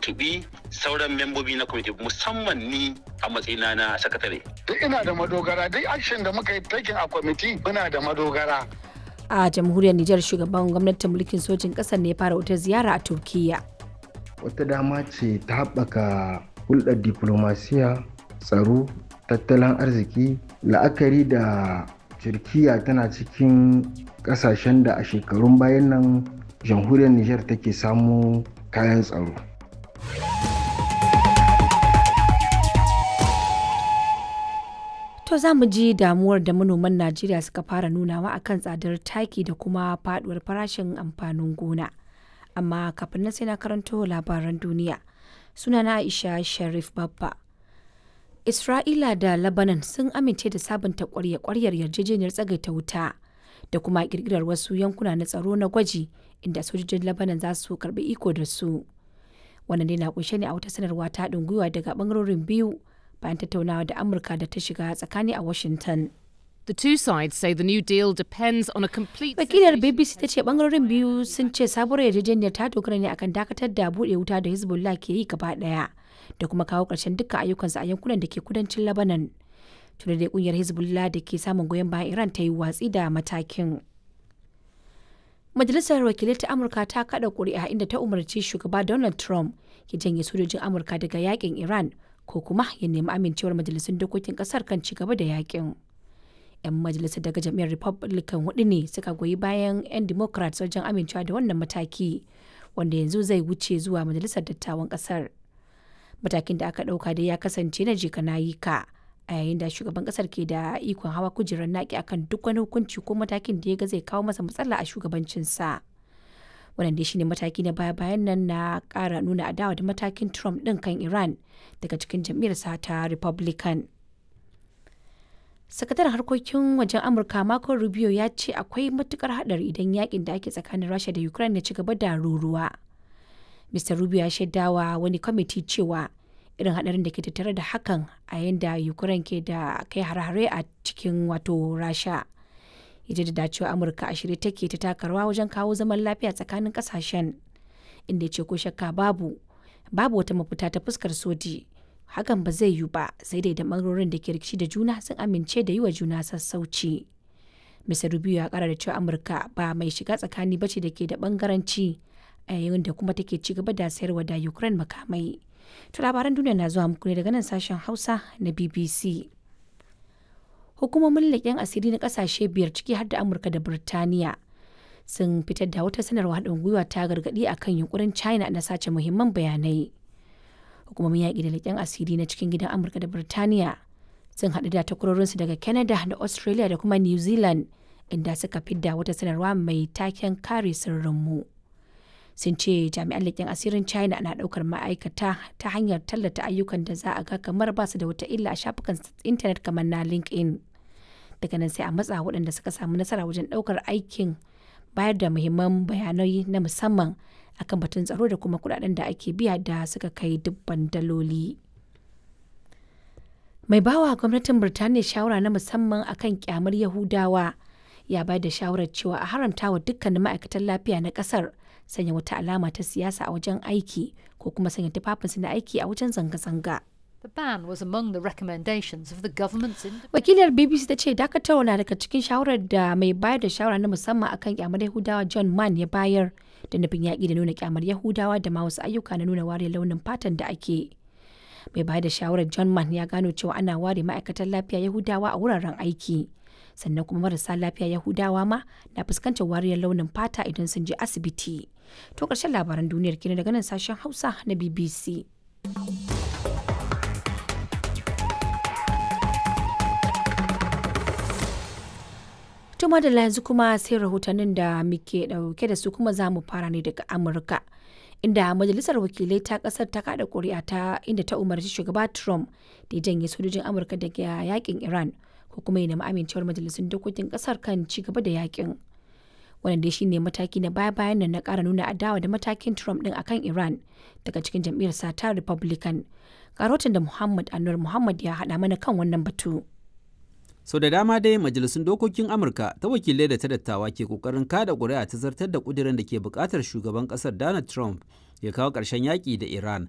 tuntubi sauran membobi na kwamiti musamman ni a matsayina na sakatare. Duk ina da madogara duk action da muka yi taking a kwamiti muna da madogara. A jamhuriyar Nijar shugaban gwamnatin mulkin sojin ƙasar ne ya fara wata ziyara a Turkiyya. Wata dama ce ta haɓaka hulɗar diplomasiya, tsaro, tattalin arziki, la'akari da Turkiyya tana cikin ƙasashen da a shekarun bayan nan jamhuriyar Nijar take samu kayan tsaro. To za mu ji damuwar da manoman Najeriya suka fara nunawa akan tsadar taki da kuma faduwar farashin amfanin gona. Amma kafin nan sai na karanto labaran duniya. Sunana Aisha Sharif Babba. Isra'ila da Lebanon sun amince da sabunta kwarya-kwaryar yarjejeniyar tsagaita wuta da kuma kirkirar wasu yankuna na tsaro na gwaji inda sojojin Lebanon za su karbi iko da su. Wannan dai na kunshe ne a wata sanarwa ta haɗin gwiwa daga bangarorin biyu bayan tattaunawa da Amurka da ta shiga tsakani a Washington. The two sides say the new deal depends on a complete Wakilar BBC ta ce bangarorin biyu sun ce sabuwar yarjejeniyar ta dogara ne akan dakatar da buɗe wuta da Hezbollah ke yi gaba ɗaya da kuma kawo ƙarshen dukkan ayyukansu a yankunan da ke kudancin Lebanon. Tuna dai kungiyar Hezbollah da ke samun goyon bayan Iran ta yi watsi da matakin. Majalisar Wakilai ta Amurka ta kada ƙuri'a inda ta umarci shugaba Donald Trump ya janye sojojin Amurka daga yakin Iran ko kuma ya nemi amincewar majalisun dokokin kasar kan ci gaba da yakin. 'Yan majalisar daga jam'iyyar Republican hudu ne suka goyi bayan 'yan Democrats wajen amincewa da wannan mataki wanda yanzu zai wuce zuwa majalisar dattawan kasar. Matakin da aka ɗauka dai ya kasance na jika na yi ka a yayin da shugaban kasar ke da ikon hawa kujerar naki akan duk wani hukunci ko matakin da ya ga zai kawo masa matsala a shugabancinsa. wannan dai shine mataki na baya bayan nan na kara nuna adawa da matakin trump din kan iran daga cikin jam'iyyarsa ta republican sakataren harkokin wajen amurka marco rubio ya ce akwai matukar hadari idan yakin da ake tsakanin rasha da ukraine ya ci gaba da ruruwa mr rubio ya shaidawa wani kwamiti cewa irin hadarin da ke tattare da hakan a yayin da ukraine ke da kai hare-hare a cikin wato rasha ya da cewa amurka a shirye take ta takarwa wajen kawo zaman lafiya tsakanin kasashen inda ya ce ko shakka babu babu wata mafita ta fuskar soji hakan ba zai yiwu ba sai dai da bangarorin da ke rikici da juna sun amince da yi wa juna sassauci mr rubio ya kara da cewa amurka ba mai shiga tsakani bace da ke da bangaranci a yayin da kuma take ci gaba da sayarwa da ukraine makamai to labaran duniya na zuwa muku ne daga nan sashen hausa na bbc hukumomin leƙen asiri na ƙasashe biyar ciki har da amurka da birtaniya sun fitar da wata sanarwa haɗin gwiwa ta gargaɗi a kan yunkurin china na sace muhimman bayanai hukumomin yaƙi da leƙen asiri na cikin gidan amurka da birtaniya sun haɗu da takwarorinsu daga canada da australia da kuma new zealand inda suka fidda wata sanarwa mai taken kare sirrinmu sun ce jami'an leƙen asirin china na ɗaukar ma'aikata ta hanyar tallata ayyukan da za a ga kamar ba su da wata illa a shafukan intanet kamar na linkedin daga nan sai a matsa waɗanda suka samu nasara wajen ɗaukar aikin bayar da muhimman bayanai na musamman akan batun tsaro da kuma kuɗaɗen da ake biya da suka kai dubban daloli. Mai bawa gwamnatin Birtaniya shawara na musamman akan kyamar Yahudawa ya bayar da shawarar cewa a haramta wa dukkanin ma'aikatan lafiya na ƙasar sanya wata alama ta siyasa a wajen aiki ko kuma sanya tufafinsu na aiki a wajen zanga-zanga. The ban was among the recommendations of the government's Wakilar BBC ta ce dakatarwa na daga cikin shawarar da mai bayar da shawara na musamman akan kyamar Yahudawa John Mann ya bayar da nufin yaƙi da nuna kyamar Yahudawa da ma wasu ayyuka na nuna ware launin fatan da ake. Mai bayar da shawarar John Mann ya gano cewa ana ware ma'aikatan lafiya Yahudawa a wuraren aiki. Sannan kuma marasa lafiya Yahudawa ma na fuskantar wariyar launin fata idan sun je asibiti. To ƙarshen labaran duniyar kenan daga nan sashen Hausa na BBC. Tuma da yanzu kuma sai rahotannin da muke dauke da su kuma za mu fara ne daga Amurka. Inda majalisar wakilai ta kasar ta kada kuri'a ta inda ta umarci shugaba Trump da ya janye sojojin Amurka daga yakin Iran ko kuma ya nemi amincewar majalisun dokokin kasar kan ci gaba da yakin. Wannan dai shine mataki na baya-bayan nan na kara nuna adawa da matakin Trump din akan Iran daga cikin jam'iyyar sa ta Republican. Karotin da Muhammad Anwar Muhammad ya haɗa mana kan wannan batu. sau da dama dai majalisun dokokin amurka ta wakilai da ta dattawa ke kokarin kada ƙuri'a ta zartar da ƙudirin da ke buƙatar shugaban ƙasar donald trump ya kawo ƙarshen yaƙi da iran